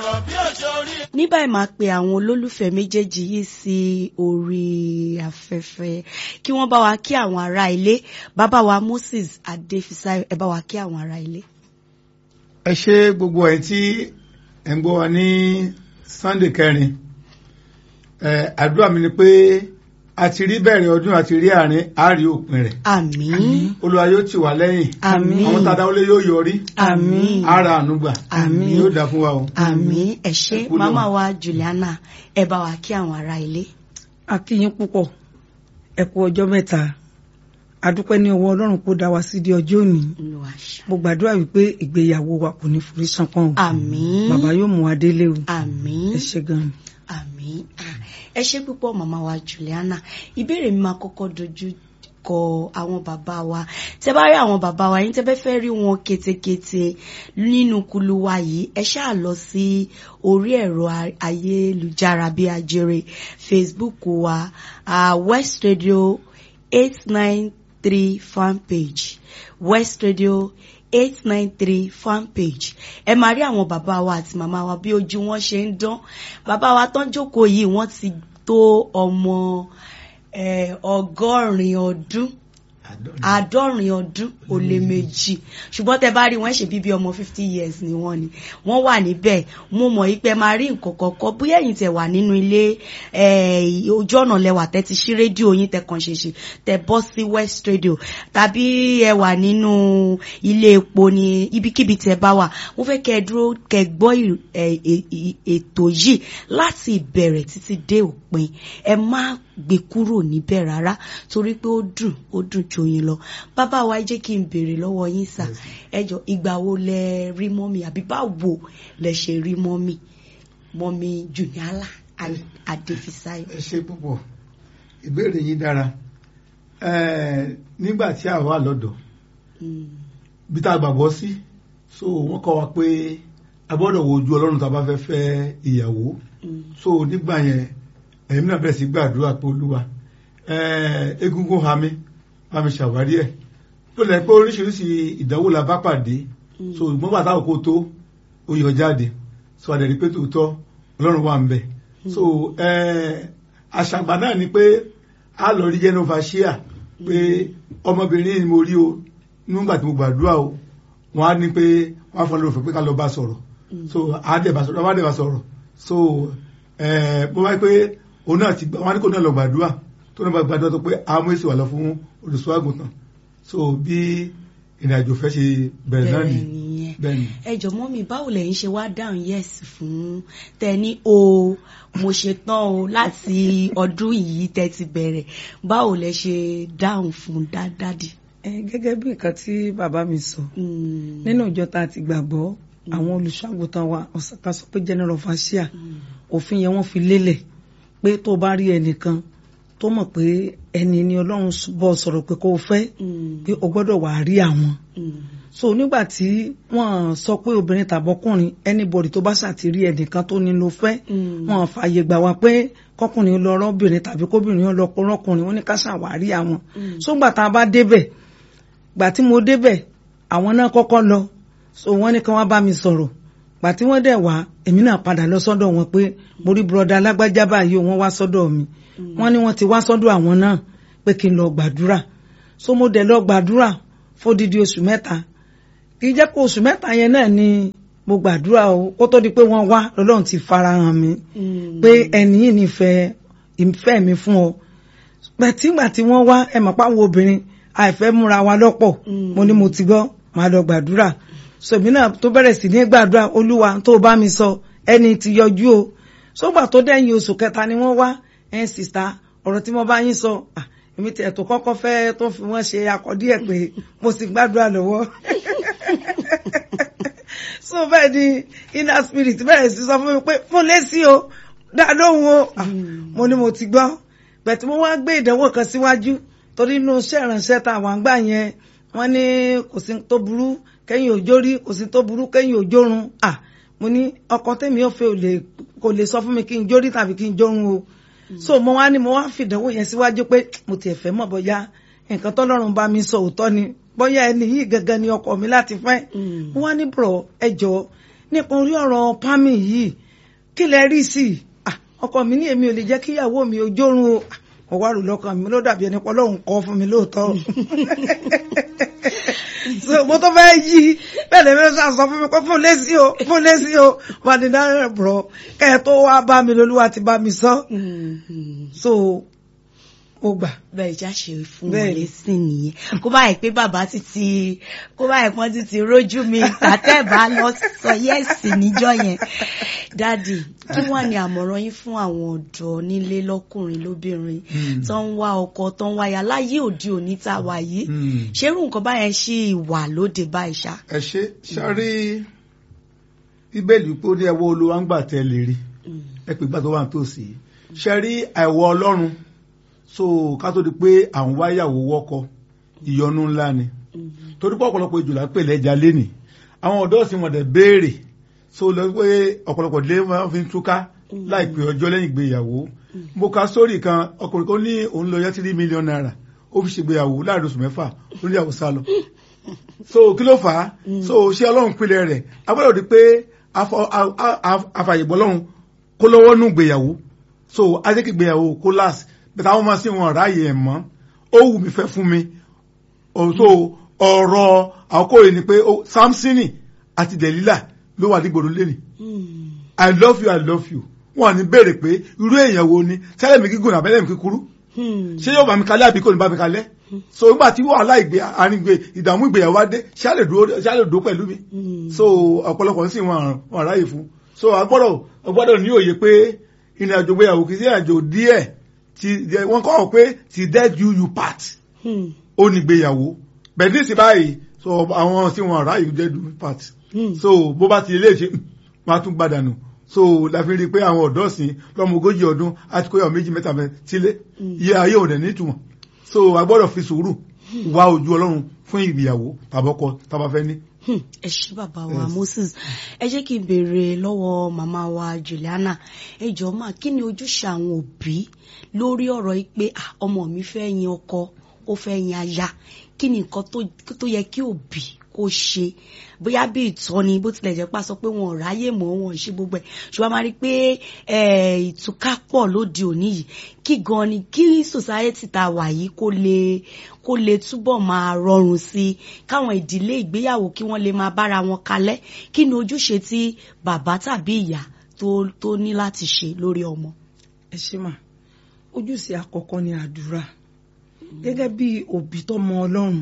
ní báyìí máa pe àwọn olólùfẹ́ méjèèjì yìí sí orí afẹ́fẹ́ kí wọ́n bá wa kí àwọn ará ilé bàbá wa Moses Adéfisáyọ̀ ẹ bá wa kí àwọn ará ilé. ẹ ṣe gbogbo ẹ tí ẹ ń gbọ́ wa ní Sunday kẹrin ẹ àdúrà mi ni pé a ti rí bẹ̀rẹ̀ ọdún àti rí àárín àárí òpin rẹ̀ àmín Olúwa yóò tì wá lẹ́yìn àmín àwọn tá a dáwọ́lé yóò yọrí àmín ara ànúgbà Àmín. yóò dá fún wa o. àmín ẹ ṣé Ẹ kú lọ́wọ́. màmá wa Juliana ẹ bá wa kí àwọn ará ilé. a kí yín púpọ̀ ẹ kú ọjọ́ mẹ́ta a dúpẹ́ ní ọwọ́ ọlọ́run kó dá wa sí di ọjọ́ òní Olúwa ṣe. mo gbàdúrà wípé ìgbéyàwó wa kò ní forí ṣánpọ́n o àmín bàbá yóò mú wa délé o àmín ẹ ṣe gan-an. àmín Ah, ẹ ṣé púpọ̀ màmá wa Juliana ìbéèrè mi máa kọ́kọ́ dojú kọ àwọn bàbá wa tẹ bá rí àwọn bàbá wa yín tẹ bẹ fẹ́ rí wọn ketekete nínú kulu wa yìí ẹ ṣáà lọ sí orí ẹ̀rọ a- ayélujára bí ajere Facebook wa uh, West Radio eight nine three fan page West Radio eight nine three fan page ẹ máa rí àwọn bàbá wa àti màmá wa bí ojú wọn ṣe ń dán bàbá wa tán jókòó yìí wọ́n ti tó ọmọ eh, ọgọ́rin ọdún àádọ́rin ọdún ó lé méjì ṣùgbọ́n tẹ bá rí wọn ṣe bíbí ọmọ fifty years ni wọ́n ni wọ́n wà níbẹ̀ mo mọ̀ yí pé máa rí nǹkan kọ̀ọ̀kan bóyá ẹ̀yin tẹ wà nínú ilé eh, ojú ọ̀nà lẹwà tẹ ti ṣí rédíò yín tẹ kàn ṣèṣe tẹ bọ́ sí West Radio tàbí ẹ wà nínú ilé epo ní ibikíbi tẹ bá wà mo fẹ́ kẹ́ ẹ dúró kẹ́ ẹ gbọ́ ì- ẹ- ẹ- ẹ- ètò yìí láti ìbẹ̀rẹ̀ títí dé òpin ẹ má gbé kúrò níbẹ̀ rárá torí pé ó dùn ó dùn ju yín lọ bàbá wa ẹ jẹ́ kí n béèrè lọ́wọ́ yín sà ẹ jọ ìgbà wo lẹ rí mọ́mì àbí báwo lẹ ṣe rí mọ́mì mọ́mì Jùniálà Adéfisáyọ̀. ẹ ṣe púpọ̀ ìbéèrè yín dára Ẹ, nígbà tí a wà lọ́dọ̀ Mm, bí tá a gbàgbọ́ sí so wọ́n kọ́ wa pé a gbọ́dọ̀ wo ojú Ọlọ́run tá a bá fẹ́ fẹ́ ìyàwó mm, so nígbà yẹn ẹ̀mí náà bẹ̀rẹ̀ sí gbàdúrà pé Olúwa ẹ, egungun ha mi bá mi ṣàwárí ẹ̀ tó lẹ́ pé oríṣiríṣi ìdánwò la bá pàdé mm. so ìgbọ́n bàtà òkú tó ó yọ jáde so àdẹ̀rí pé tòótọ́ Ọlọ́run wà ń bẹ̀ so ẹ, àṣàgbà náà ni pé a lọ rí genovacia pé ọmọbìnrin ni mo rí o nígbà tí mo gbàdúrà o wọn á ní pé wọn á fọn lórí òfin pé ká lọ bá sọ̀rọ̀ so a dẹ̀ bá sọ̀rọ̀ a bá dẹ̀ bá sọ̀rọ̀ so ẹ bó wáyé pé òun náà ti gbà wọn á ní kó náà lọ gbàdúrà tó náà bá gbàdúrà tó pé a mú èsì wà lọ fún olùṣọ́ àgùntàn so bí ìrìn àjò fẹ́ ṣe bẹ̀rẹ̀ náà bẹ́ẹ̀ nìyí nìyẹn bẹ́ẹ̀ ni. ẹ jọ mọ́mì báwo lẹ̀yin ṣe wá dáhùn yes fún tẹni o mo ṣe tán o láti ọdún yìí tẹ́ ti bẹ̀rẹ̀ báwo lẹ ṣe dáhùn fún dádádì. ẹ gẹ́gẹ́ bí nǹkan tí bàbá mi sọ Mm, nínú ìjọ tá a ti gbàgbọ́ àwọn olùṣọ́àgùntàn wa ká sọ pé general overseer mm, òfin yẹn wọ́n fi lélẹ̀ pé tó bá rí ẹnìkan tó mọ̀ pé ẹni ni Ọlọ́run bọ́ sọ̀rọ̀ pé kó o fẹ́ mm, pé o gbọ́dọ̀ wà á rí àwọn mm, so nígbà tí wọ́n sọ pé obìnrin tàbọ́kùnrin anybody tó bá ṣàtìrí ẹnìkan tó ní ló fẹ́ mm, wọ́n fààyè gbà wá pé kọkùnrin lọ rọ́bìnrin tàbí kóbìnrin lọ rọ́kùnrin wọ́n ní ká ṣàwárí àwọn Mm. so gbà tá a bá débẹ̀ gbà tí mo débẹ̀ àwọn náà kọ́kọ́ lọ so wọ́n ní kí wọ́n bá mi sọ̀rọ̀ gbà tí wọ́n dẹ̀ wá èmi náà padà lọ sọ́dọ̀ wọn pé mo rí bùrọ̀dá alágbájá báyìí o, wọ́n wá sọ́dọ̀ mi wọ́n ní wọ́n ti wá sọ́dọ̀ àwọn náà pé kí n lọ gbàdúrà so mo dẹ̀ lọ gbàdúrà fódìdí oṣù mẹ́ta kì í jẹ́ pé oṣù mẹ́ta yẹn náà ni mo gbàdúrà o kó tó di pé wọ́n wá lọ́lọ́run ti farahàn mi mm, pé ẹni yìí nífẹ̀ẹ́ ìfẹ́ mi fún ọ pẹ̀tìgbà tí wọ́n wá ẹ mọ̀ páwọn obìnrin àìfẹ́ múra wa lọ́pọ̀ Mm. mo ní mo ti gbọ́ màá lọ gbàdúrà sòmí náà tó bẹ̀rẹ̀ sí ní gbàdúrà olúwa tó bá mi sọ ẹni tí yọjú o sógbà tó dẹ́yìn oṣù kẹta ni wọ́n wá ẹ̀ sìta ọ̀rọ̀ tí mo bá yín sọ ah, èmi tiẹ̀ tó kọ́kọ́ fẹ́ tó fi wọ́n ṣe akọ̀dí ẹ̀ pé mo sì gbàdúrà lọ́wọ́ so bẹ́ẹ̀ ni inner spirit bẹ̀rẹ̀ sí sọ fún mi pé fún lẹ́sí o dá lóhùn o Ah, mo ní mo ti gbọ́ bẹ̀tí mo wá gbé ìdánwò kan síwájú torí inú iṣẹ́ ìránṣẹ́ tá àwọn àgbà yẹn wọ́n ní kò sí tó burú kẹ́yìn òjò rí kò sí tó burú kẹ́yìn òjò run à mo ní ọkọ tèmi ò fẹ́ ò lè kò lè sọ fún mi kí n jórí tàbí kí n jórun o so mo wá ní mo wá fìdánwò yẹn síwájú pé mo tiẹ̀ fẹ́ mọ̀ bóyá nǹkan tọ́lọ́run bá mi sọ òótọ́ ni bóyá ẹni yìí gangan ni ọkọ mi láti fẹ́ Mm. mo wá ní bùrọ̀ ẹ jọ nípa orí ọ̀rọ̀ pámì yìí kí lẹ rí sí i Ah, ọkọ mi ní èmi ò lè jẹ́ kí ìyàwó mi ò jórun o Ah, mo wá rò lọ́kàn mi ló dàbí ẹni pé Ọlọ́run kọ́ fún mi lóòótọ́ so mo tó fẹ́ yí bẹ́ẹ̀ lè mẹ́rin sọ fún mi pé fún lẹ́sí o fún lẹ́sí o wà ní dáhùn bọ̀ kẹ́ ẹ tó wá bá mi lolúwa ti bá mi sọ so mo gbà bẹ́ẹ̀ já ṣe fún wọn Bẹ́ẹ̀ni. lẹ́sìn nìyẹn kó báyìí pé bàbá ti ti kó báyìí pọ́n ti ti rójú mi tàtẹ́bà lọ sọ yẹ́sì níjọ́ yẹn dáàdì kí wọ́n ní àmọ̀ràn yín fún àwọn ọ̀dọ́ nílé lọ́kùnrin lóbìnrin Mm. tó ń wá ọkọ tó ń wáyà láyé òde òní tá a wà yìí Mm. ṣerú nǹkan báyẹn ṣì wà lóde báyìí ṣá. ẹ ṣe sáré bíbélì pé ó ní ẹwọ́ olúwa ń gbà tẹ́ lè rí ẹ pé gbà tó wà nítòsí ṣe rí àìwọ ọlọ́run so ká tó di pé àwọn wáyàwó wọ́kọ ìyọnu ńlá ni torí pé ọ̀pọ̀lọpọ̀ ìjòlá pè lẹ́jà lénì àwọn ọ̀dọ́ sì wọ́n dẹ̀ béèrè so lọ pé ọ̀pọ̀lọpọ̀ ilé wọn fi ń túká láìpẹ́ ọjọ́ lẹ́yìn ìgbéyàwó mo ka sórí kan ọkùnrin kan ní òun lọ yá tírí mílíọ̀nù náírà ó fi ṣègbéyàwó láàrin oṣù mẹ́fà ó ní ìyàwó sá lọ so kí ló fà á so ṣé ọlọ́run pinlẹ̀ rẹ̀ a gbọ́dọ̀ di pé afọ- a- a- a- afàyègbọ́ ọlọ́run kó lọ́wọ́ nù gbéyàwó so ajẹ́kì gbéyàwó kó láàsì bẹ́ẹ̀ àwọn ọmọ sí wọn ráàyè ẹ̀ mọ́ ó wù mí fẹ́ fún mi Oh, so ọ̀rọ̀ àkókò yìí ni pé ó- Samsoni àti Delilah ló wà nígboro lẹ́nì I love you I love you wọn ní béèrè pé irú èèyàn wo ni sẹ́lẹ̀ mi gígùn àbẹ́lẹ̀ mi kíkúrú ṣé yóò bá mi kalẹ̀ àbí kò ní bá mi kalẹ̀ so nígbà tí wàhálà ìgbé àrígbé ìdààmú ìgbéyàwó wá dé ṣáàlè dúró ṣáàlè dúró pẹ̀lú mi so ọ̀pọ̀lọpọ̀ ń sì wọn wọn ráyè fún so agbọ́dọ̀ agbọ́dọ̀ ní òye pé ìrìn àjò ìgbéyàwó kì í sí ìrìn àjò díẹ̀ tí wọ́n kọ́ ọ pé ti dead you you part ó ní ìgbéyàwó bẹ́ẹ̀ ní ìsìn báyìí so àwọn tí wọn ráyè dead you part so bó bá ti lè ṣe wọn á tún gbàdànù so la fi rí i pé àwọn ọ̀dọ́ sìn lọ́mọ ogójì ọdún àti kóyọ̀ méjì mẹ́ta mẹ́ sílé iye ayé ò dẹ̀ nítumọ̀ so a gbọ́dọ̀ fi sùúrù wá ojú ọlọ́run fún ìgbéyàwó tàbọ́kọ tàbá fẹ́ ní. Hmm, ẹ ṣé bàbá wa Yes. Moses ẹ jẹ́ kí n béèrè lọ́wọ́ màmá wa Juliana ẹ jọ̀ọ́ mà kí ni ojúṣe àwọn òbí lórí ọ̀rọ̀ yìí pé ah, ọmọ mi fẹ́ yin ọkọ ó fẹ́ yin aya kí ni nǹkan tó- tó yẹ kí òbí kó ṣe bóyá bí ìtọ́ni bó tilẹ̀ jẹ́ pá sọ pé wọn ò ráyè mọ́ wọn ò ṣe gbogbo ẹ̀ ṣùgbọ́n a máa rí i pé eh, ìtúká pọ̀ lóde òní yìí kí gan ni kí society tá a wà yìí kó lè kó lè túbọ̀ máa rọrùn sí i káwọn ìdílé ìgbéyàwó kí wọ́n lè máa bára wọn kalẹ̀ kí ni ojúṣe tí bàbá tàbí ìyá tó tó ní láti ṣe lórí ọmọ. ẹ ṣe mà ojúṣe àkọ́kọ́ ni àdúrà gẹ́gẹ́ bí òbí tó mọ ọlọ́run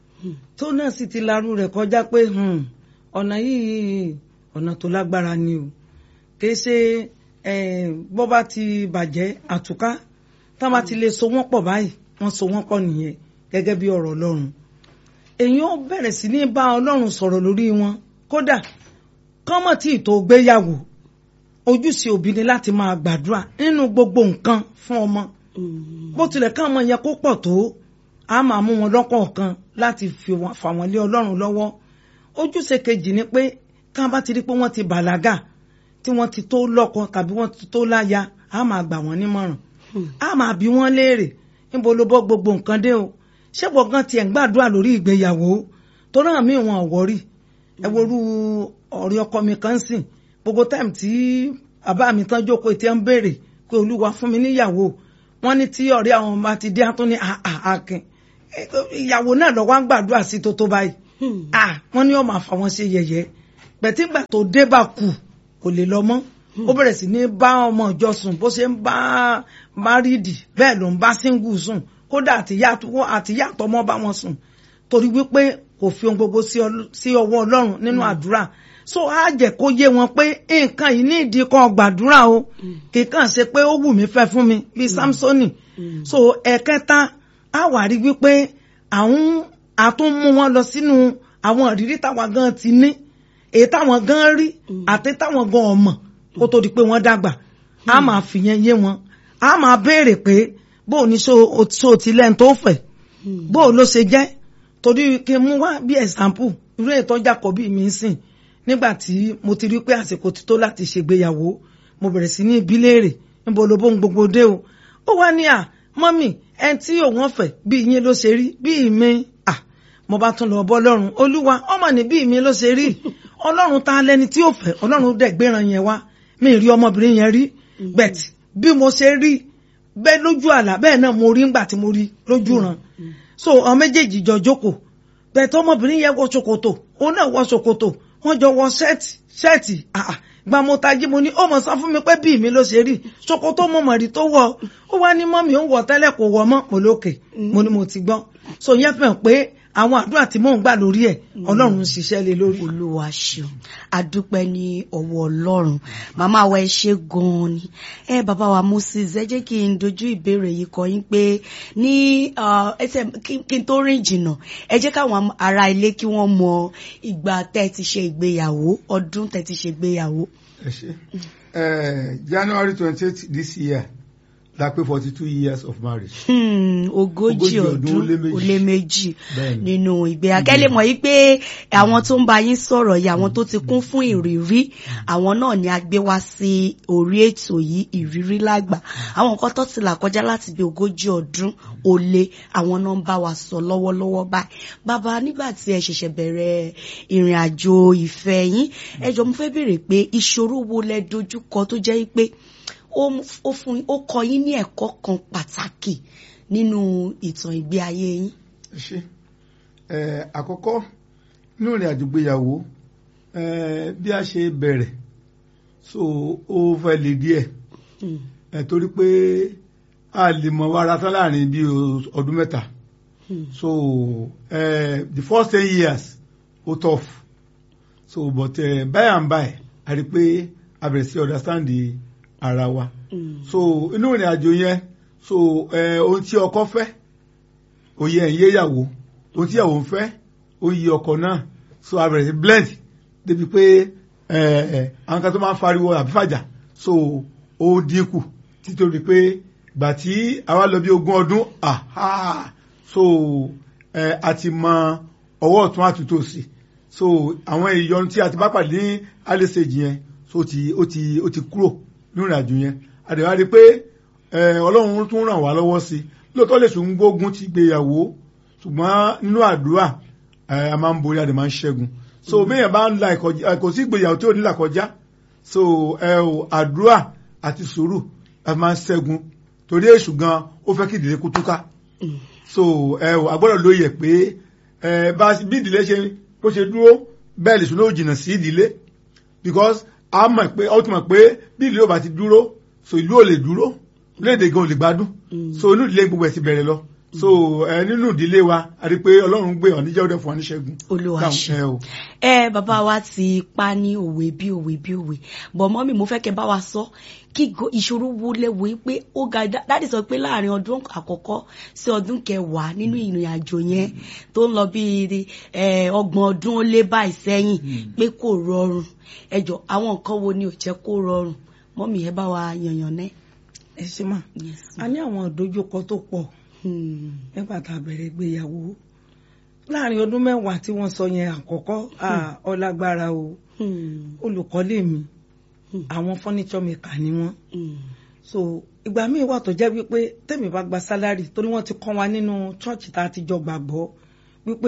tó náà sì ti larú rẹ̀ kọjá pé hmm, ọ̀nà yìí ọ̀nà tó lágbára ni o kìí ṣe eh, bọ́ bá ti bàjẹ́ àtúká tá bá ti lè so wọ́n pọ̀ báyìí wọ́n so wọ́n pọ̀ nìyẹn gẹ́gẹ́ bí ọ̀rọ̀ ọlọ́run èèyàn ó bẹ̀rẹ̀ sí ní bá ọlọ́run sọ̀rọ̀ lórí wọn kódà kọ́mọ̀ tí ì tó gbéyàwó ojúṣe òbí ni láti máa gbàdúrà nínú gbogbo nǹkan fún ọmọ bó tilẹ̀ ká ọmọ yẹn kó pọ̀ tó a máa mú wọn lọ́kọ̀ọ̀kan láti fi wọn- fà wọ́n lé ọlọ́run lọ́wọ́ ojúṣe kejì ni pé ká bá ti rí pé wọ́n ti bàlágà tí wọ́n ti tó lọ́kọ tàbí wọ́n ti tó láya a máa gbà wọ́n nímọ̀ràn a máa bí wọ́n léèrè níbo ló bọ́ gbogbo nǹkan dé o ṣé gbọ̀ngàn tiẹ̀ ń gbàdúrà lórí ìgbéyàwó tó náà mí wọn ò wọ́rì ẹ worú ọ̀rẹ́ ọkọ mi kan sìn gbogbo táìmù tí bàbá mi tán jókòó tí ń béèrè pé olúwa fún mi níyàwó wọ́n ní tí ọ̀rẹ́ àwọn ọmọ ti dé àtún ní àkìn ìyàwó náà lọ wá ń gbàdúrà sí tó tó báyìí ah wọ́n ní ó máa fà wọ́n ṣe yẹ̀yẹ́ pẹ̀tígbà tó dé bá kù kò lè lọ mọ́ ó bẹ̀rẹ̀ sí ní bá ọmọ ìjọ sùn bó ṣe ń bá márìdì bẹ́ẹ̀ ló ń bá síngù sùn kódà àtìyá àtọmọ bá wọn sùn torí wípé kò fi ohun gbogbo sí ọl- sí ọwọ́ ọlọ́run nínú àdúrà so á jẹ́ kó yé wọn pé nǹkan yìí ní ìdí kan gbàdúrà o kì í kàn ṣe pé ó wù mí fẹ́ fún mi bíi samsoni so ẹ̀kẹta á wà rí wípé àwọn àtún mú wọn lọ sínú àwọn ìrírí táwa gan ti ní èyí táwọn gan rí àti táwọn gan ọmọ kó tó di pé wọ́n dàgbà á máa fìyẹn yé wọn á máa béèrè pé bó o ní so o ti lẹ́nu tó fẹ̀ bó o ló ṣe jẹ́ torí kí n mú wá bí example irú ètò Jákọ́bì mi ń sìn nígbà tí mo ti rí pé àsìkò ti tó láti ṣègbéyàwó mo bẹ̀rẹ̀ sí ní ibi léèrè níbo ló bó ń gbogbo dé o ó wá ní à mọ́mì ẹni tí òun ọ̀fẹ́ bí ìyẹn ló ṣe rí bí ìmí à mo bá tún lọ bọ́ lọ́rùn olúwa ọmọ ní bí ìmí ló ṣe rí ọlọ́run ta lẹni tí ó fẹ́ ọlọ́run dẹ̀ gbéran yẹn wá mi ì rí ọmọbìnrin yẹn rí bẹ́ẹ̀ bí mo ṣe rí bẹ́ẹ̀ lójú àlá bẹ́ẹ̀ náà mo rí ńgbà tí mo rí lójú ràn so àwọn méjèèjì jọ jókòó bẹ́ẹ̀ tó ọmọbìnrin yẹn wọ ṣòkòtò òun náà wọ ṣòkòtò wọ́n jọ wọ ṣẹ́ẹ̀tì ṣẹ́ẹ̀tì àà gba mo tají mo ní ó mọ̀ sọ fún mi pé bíi mi ló ṣe rí ṣòkòtò mo mọ̀ rí tó wọ̀ ó wá ní mọ́mì ó ń wọ̀ tẹ́lẹ̀ kò wọ̀ mọ́ mo lókè mo ní mo ti gbọ́ so yẹn fẹ́ pé àwọn àdúrà tí mò ń gbà lórí ẹ̀ ọlọ́run ń ṣiṣẹ́ lé lórí. olúwa ṣeun adúpẹ́ ní ọwọ́ ọlọ́run màmá wa ẹ ṣe gan-an ni ẹ bàbá wa moses ẹ jẹ́ kí n dojú ìbéèrè yìí kọ yín pé ní ẹsẹ̀ kí n tó rìn jìnnà ẹ jẹ́ káwọn ará ilé kí wọ́n mọ ìgbà tẹ́ ẹ ti ṣe ìgbéyàwó ọdún tẹ́ ẹ ti ṣe ìgbéyàwó. ẹ ṣe january twenty eight this year la pé forty two years of marriage. Hmm, ogójì Ogójì ọdún ó lé ọdún méjì. ó lé méjì Bẹ́ẹ̀ni. nínú ìgbéyàwó kẹ́lẹ́ mọ̀ yí pé àwọn tó ń bá yín sọ̀rọ̀ yìí àwọn tó ti kún fún ìrírí àwọn náà ni a gbé wá sí orí ètò yìí ìrírí lágbà àwọn nǹkan tó ti là kọjá láti bí ogójì ọdún ó lé àwọn náà ń bá wa sọ lọ́wọ́lọ́wọ́ báyìí bàbá nígbà tí ẹ ṣẹ̀ṣẹ̀ bẹ̀rẹ̀ ìrìn àjò ìfẹ́ yín ẹ jọ mo fẹ́ béèrè pé ìṣòro wo lẹ dojúkọ tó jẹ́ pé ó mú- ó fún ó kọ yín ní ẹ̀kọ́ kan pàtàkì nínú ìtàn ìgbé ayé yín. ẹ ṣe ẹ àkọ́kọ́ nínú ìrìn àjò gbéyàwó ẹ bí a ṣe bẹ̀rẹ̀ so ó fẹ́ le díẹ̀ Hmm. ẹ torí pé a lè mọ wàrà tán láàrin bí ọdún mẹ́ta Hmm. so uh, the first ten years ó tough so but uh, by and by a rí i pé a bẹ̀rẹ̀ sí understand the ara wa Hmm. so inú ìrìn àjò yẹn so uh, ohun tí ọkọ fẹ́ òye ẹ̀ ń yé ìyàwó ohun tí ìyàwó ń fẹ́ ó yí ọkọ náà so a bẹ̀rẹ̀ sí blend débi pé uh, uh, àwọn kan tó máa ń fariwo àbí fàjà so ó dínkù títorí pé gbà tí àwa lọ bí ogún ọdún aha so ẹ a ti mọ ọwọ́ ọ̀tún àtúntò sí so àwọn ìyọnu tí a ti bá pàdé ní alẹ́sẹ̀jì yẹn so ó ti ó ti ó ti kúrò nínú ìrìnàjò yẹn àdèwà rí i pé ẹ ọlọ́run tún ràn wá lọ́wọ́ sí i lóòótọ́ lè sùn gbógun ti gbéyàwó ṣùgbọ́n nínú àdúrà ẹ a máa ń borí a dẹ̀ máa ń ṣẹ́gun so béèyàn bá ń la ìkọjá kò sí ìgbéyàwó tí ò ní là kọjá so ẹ ò àdúrà àti sùúrù a máa ń ṣẹ́gun torí èṣù gan ó fẹ́ kí ìdílé kú túká Hmm. so ẹ ò agbọ́dọ̀ lóye pé ẹ bá bí ìdílé ṣe bó ṣe dúró bẹ́ẹ̀ lè sùn ló jìnnà sí ìdílé because a mọ̀ pé ó ti mọ̀ pé bí ìdílé ò bá ti dúró so ìlú ò lè dúró léde gan ò lè gbádùn Mm. so inú ìdílé gbogbo ẹ̀ ti bẹ̀rẹ̀ lọ so ẹ nínú ìdílé wa a rí i pé ọlọ́run gbé ọ̀ní jẹ́ ọdẹ fún wa ní ṣẹ́gun Olúwa Dáhùn, ṣe. ẹ o. ẹ bàbá wa ti pa ní òwe bí òwe bí òwe bọ̀ mọ́ mi mo fẹ́ kẹ́ bá wa sọ kí go- ìṣòro wo lẹ́wọ̀ yìí pé ó ga dá- dáàdì sọ pé láàrin ọdún àkọ́kọ́ sí ọdún kẹwàá nínú ìrìn àjò yẹn tó ń lọ bíi ẹ, ọgbọ̀n ọdún ó lé báyìí sẹ́yìn pé kò rọrùn ẹ jọ àwọn nǹkan wo ni ò jẹ́ kó rọrùn mọ́ mi ẹ bá wa yànyàn náà. ẹ ṣe mà a ní àwọn ìdojúkọ tó pọ̀ Hmm. nígbà tá a bẹ̀rẹ̀ ìgbéyàwó láàrin ọdún mẹ́wàá tí wọ́n sọ yẹn àkọ́kọ́ ah, ọlágbára o Hmm. olùkọ́lé mi Hmm. àwọn furniture maker ni wọ́n Hmm. so ìgbà míì wà tó jẹ́ wípé tèmi bá gba sálárì torí wọ́n ti kọ́ wa nínú chọ́ọ̀chì tá a ti jọ gbàgbọ́ wípé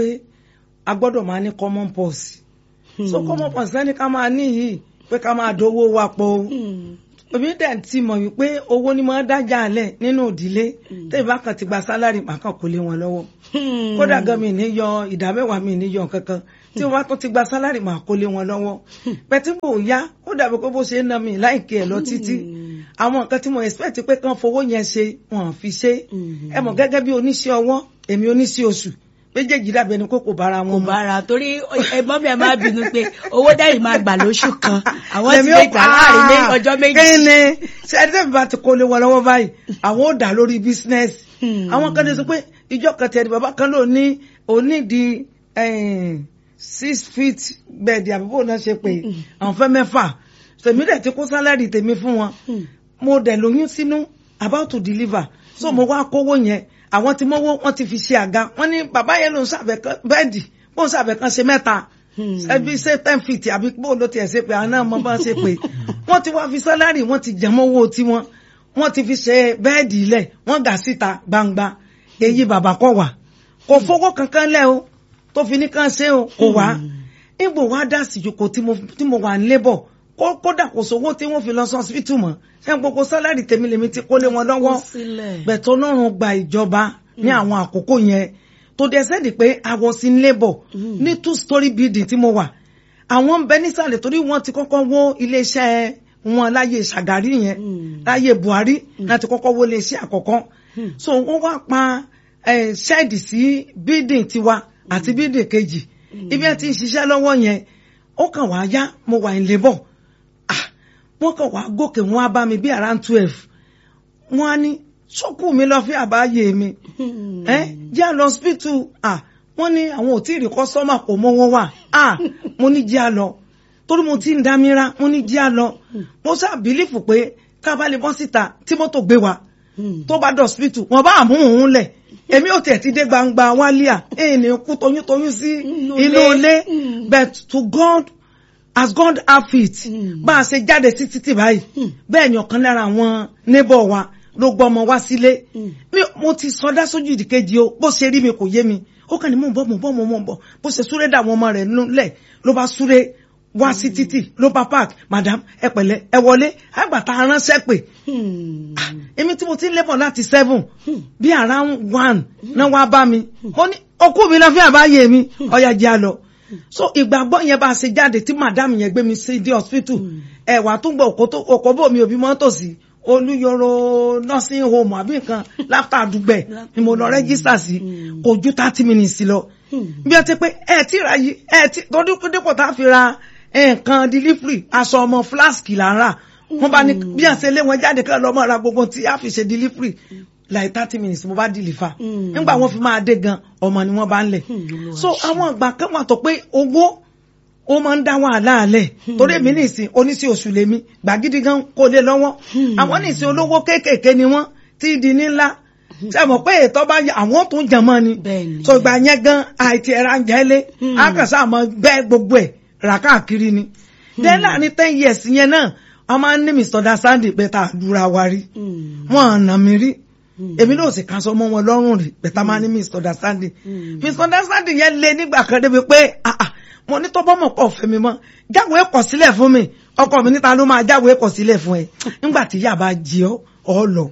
a gbọ́dọ̀ máa ní common purse so common purse lẹ́ni ká máa ní yìí pé ká máa dowó wa pọ̀ o Hmm. èmi dẹ̀ ti mọ̀ wípé owó ni máa dájà lẹ̀ nínú ìdílé tèmi bá kàn ti gba sálárì màá kàn kó lé wọn lọ́wọ́ Hmm. kódà gan mi ní yọ ìdá mẹ́wàá mi ní yọ kankan tí wọ́n bá tún ti gba sálárì màá kó lé wọn lọ́wọ́ pẹ̀tí mò ń yá ó dàbí pé bó ṣe ń ná mi láìkí ẹ̀ lọ títí àwọn nǹkan tí mo expect pé kán fowó yẹn ṣe wọn ò fi ṣe Mhm. ẹ mọ̀ gẹ́gẹ́ bí oníṣẹ́ ọwọ́ èmi oníṣẹ́ oṣù méjèèjì dàbí ẹni pé kò bára kò wọn mu. bára torí ẹ̀gbọ́n mi ẹ máa bínú pé owó dẹ́yìn máa gbà lóṣù kan àwọn ti Lèmi lè ó- gbà láàrin ní Ah, ọjọ́ méjì. kíni ṣe ẹni tẹ́mi bá ti kó lé wọn lọ́wọ́ báyìí àwọn ò dà lórí bísínẹ́sì Hmm. àwọn kan ní sọ pé ìjọ kan tẹ̀lé bàbá kan ló ní onídìí six feet bẹ́ẹ̀dì àbúrò náà ṣe pé àwọn fẹ́ mẹ́fà tèmi dẹ̀ ti kó sálárì tèmi fún wọn Hmm. mo dẹ̀ lóyún sínú about to deliver so mo wá kówó yẹn àwọn tí mọ́wó wọ́n ti fi ṣe àga wọ́n ní bàbá yẹn ló ń ṣàbẹ̀ kan bẹ́ẹ̀dì bó ń ṣàbẹ̀ kan ṣe mẹ́ta Hmm. ẹbí ṣe ten feet àbí bó ló tiẹ̀ ṣe pé àwọn náà mọ bá ṣe pé wọ́n ti wá fi sálárì wọ́n ti jẹ́ mọ́wó tiwọn wọ́n ti fi ṣe bẹ́ẹ̀dì ilẹ̀ wọ́n gà síta gbangba èyí bàbá kọ̀ wá kò fowó kankan lẹ̀ o tó fi ní kàn ṣe o kò wá ìgbò wá dá sí ìjókòó tí mo tí mo wà ń lébọ̀ kó kódà kò sówó tí wọ́n fi lọ sí hospital mọ́ ṣé gbogbo sálárì tèmi lèmi ti kó lé wọn lọ́wọ́ Kó sílẹ̀. bẹ̀tọ̀ ọlọ́run gba ìjọba ní àwọn àkókò yẹn tó dẹ̀ sẹ́ni pé I was in labour ní two story building tí mo wà àwọn ń bẹ nísàlẹ̀ torí wọ́n ti kọ́kọ́ wó iléeṣẹ́ wọn láyé Ṣàgárí yẹn Mm. láyé Buhari láti kọ́kọ́ wó iléeṣẹ́ àkọ́kọ́ so wọ́n wá pa eh, ṣẹ́ẹ̀dì sí building tiwa àti building kejì ibi ẹ ti ń ṣiṣẹ́ lọ́wọ́ yẹn ó kàn wá yá mo wà in labour ah wọ́n kàn wá gòkè wọ́n á bá mi bí around twelve wọ́n á ní ṣọ́kù mi lọ fi àbáyé mi ẹ jẹ́ àlọ́ hospital ah wọ́n ní àwọn ò tí ì rí kọ́sọ́mà kò mọ́ wọn wà ah mo ní jẹ́ àlọ́ torí mo ti ń dámírá mo ní jẹ́ àlọ́ mo sá bìlífù pé ká bá lè bọ́ síta tí mọ́tò gbé wa tó bá dọ̀ hospital wọ́n bá àmú òun lẹ̀ èmi ò tẹ̀ ti dé gbangba wálíà èyí ni kú toyúntoyún sí Inú inú ilé. ilé Mm. but to God as God have it Mm. bá a ṣe jáde sí títì báyìí bẹ́ẹ̀ ni ọ̀kan lára àwọn neighbor wa ló gbọ́ ọmọ wá sílé Mm. mi mo ti sọdá sójú ìdíkejì o bó ṣe rí mi kò yé mi ó kàn ní mò ń bọ̀ mò ń bọ̀ mò ń bọ̀ bó ṣe súré dà àwọn ọmọ rẹ̀ lẹ̀ ló bá súré wá sí títì ló bá park madam ẹ pẹ̀lẹ́ ẹ wọlé àgbàtà aránṣẹ́ pè èmi tí mo ti ń lébọ̀ láti seven bí around one náà wá bá mi mo ní okú mi lọ fi àbáyé mi ọ̀yà jẹ́ àlọ́ so ìgbàgbọ́ yẹn bá a ṣe jáde tí madam yẹn gbé mi sí di hospital ẹ̀wà tó gbọ́ òkó tó òkó bò mí òbí mọ́tò sí olúyọrọ nursing home àbí nǹkan láfta àdúgbẹ̀ ni mo lọ rẹ́gísítà sí kò ju thirty minutes lọ bí ẹ ti pé ẹ ti ra yìí ẹ ti torí dípò tá a fi ra nǹkan delivery aṣọ ọmọ flask là ń rà wọ́n bá ní bí ẹ ṣe lé wọn jáde kí lọ́mọ ra gbogbo tí a fi ṣe delivery like thirty minutes mo bá deliver nígbà wọ́n fi máa dé gan ọmọ ni wọ́n bá ń lẹ̀ so àwọn ìgbà kan wà tó pé owó ó máa ń dá wàhálà alẹ̀ torí èmi nìsín oníṣẹ́ oṣù lèmi gbàgídí gan kò lè lọ́wọ́ àwọn nìsín olówó kéékèèké ni wọ́n tí di ní ńlá ṣe mọ̀ pé ètò bá yẹ àwọn tó ń jẹmọ́ ni Bẹ́ẹ̀ni. so ìgbà yẹn gan àìtí ẹ̀rọ àǹjẹ́lé àkànṣe àmọ́ bẹ́ẹ̀ gbogbo ẹ̀ rà káàkiri ni then láàrin ten years yẹn náà wọ́n máa ń ní misunderstanding pé tá a lura wa rí wọ́n àna mi rí èmi náà sì kan sọ mọ́ wọn lọ́rùn rí pé tá a máa ní misunderstanding misunderstanding yẹn lé nígbà kan débi pé ah ah mo ní tọ́bọ́ mọ̀ pọ̀ fẹ́ mi mọ́ jáwèé kọ̀ sílẹ̀ fún mi ọkọ mi níta ló máa jáwèé kọ̀ sílẹ̀ fún ẹ nígbà tí ìyá bá jí ọ ọ lọ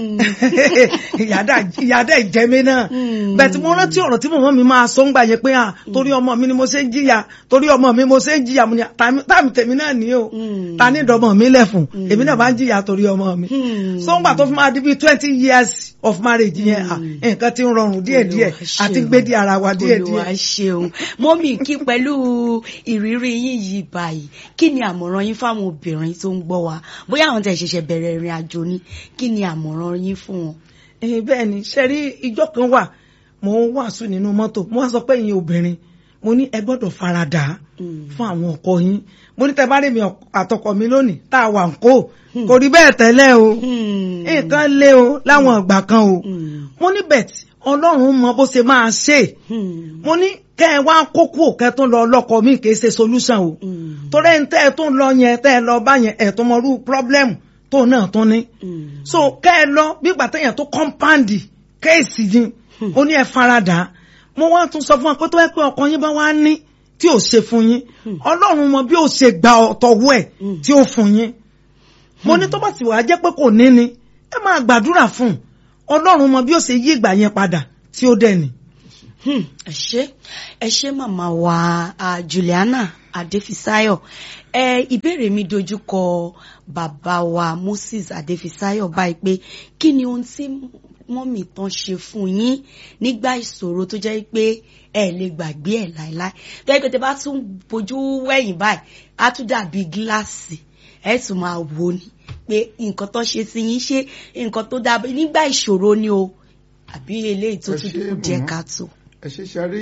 ìyáda ìjẹmí náà bẹ́ẹ̀ tí mo rántí ọ̀rọ̀ tí mọ̀mọ́ mi máa sọ ń gbà yẹn pé à torí ọmọ mi ni mo ṣe ń jìyà torí ọmọ mi mo ṣe ń jìyà mo ní táàmì tèmi náà ní o ta ní ìdọ̀mọ̀ mi lẹ̀fùn èmi náà bá ń jìyà torí ọmọ mi so ń gbà tó fi máa di bíi twenty years of marriage yẹn à nǹkan ti ń rọrùn díẹ̀díẹ̀ àti gbé di ara wa díẹ̀díẹ̀. Olúwa ṣeun mọ́mì kí pẹ̀lú ìrírí yín yìí báyìí kí ni àmọ̀ràn yín fáwọn obìnrin tó ń gbọ́ wa bóyá àwọn tẹ̀ ṣẹ̀ṣẹ̀ bẹ̀rẹ̀ ìrìn àjò ni kí ni àmọ̀ràn yín fún wọn. Eh, bẹ́ẹ̀ ni ṣe rí ijọ́ kan wà mo ń wàásù nínú mọ́tò mo wá sọ pé ìyẹn obìnrin mo ní ẹ gbọ́dọ̀ faradà fún àwọn ọkọ yín mo ní tẹ bá rí mi àtọkọ mi lónìí tá a wà ń kó kò rí bẹ́ẹ̀ tẹ́lẹ̀ o nǹkan lé o láwọn ìgbà kan o mo ní bẹ̀t ọlọ́run mọ bó ṣe máa ṣe mo ní kẹ́ ẹ wá kókó kẹ́ tó lọ lọ́kọ mi kì í ṣe solution o torí ẹ̀ ń tẹ́ ẹ tó ń lọ yẹn tẹ́ ẹ lọ bá yẹn ẹ̀ tó mọ irú problem tó náà tó ní. so kẹ́ ẹ lọ bí ìgbà téèyàn tó kọ́ńpáǹdì kéèsì yín ó ní ẹ faradà mo wá tún sọ fún wa pé tó yẹ pé ọkọ yín bá wá ní tí ò ṣe fún yín ọlọ́run mọ bí ó ṣe gba ọ̀tọ̀wọ́ ẹ̀ tí ó fún yín mo ní tó bá sì wàá jẹ́ pé kò ní ni ẹ máa gbàdúrà fún un ọlọ́run mọ bí ó ṣe yí ìgbà yẹn padà tí ó dẹ̀ ni. ẹ ṣé ẹ ṣé màmá wa Juliana Adéfisáyọ̀ ẹ ìbéèrè mi dojú kọ bàbá wa Moses Adéfisáyọ̀ báyìí pé kí ni ohun tí mọ́mì tán ṣe fún yín nígbà ìṣòro tó jẹ́ pé ẹ lè gbàgbé ẹ̀ láéláé tó yẹ pé tẹ bá tún bójú wẹ̀yìn báyìí á tún dàbí gíláàsì ẹ tún máa wò ni pé nǹkan tó ṣe sí yín ṣe nǹkan tó dábẹ́ nígbà ìṣòro ni o àbí eléyìí tó tún kù díẹ̀ káàtó. ẹ ṣe ṣarí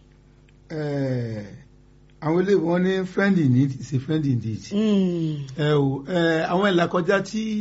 àwọn eléyìí wọn ní friend in need is a friend indeed. ẹ o àwọn ìlàkọjá tí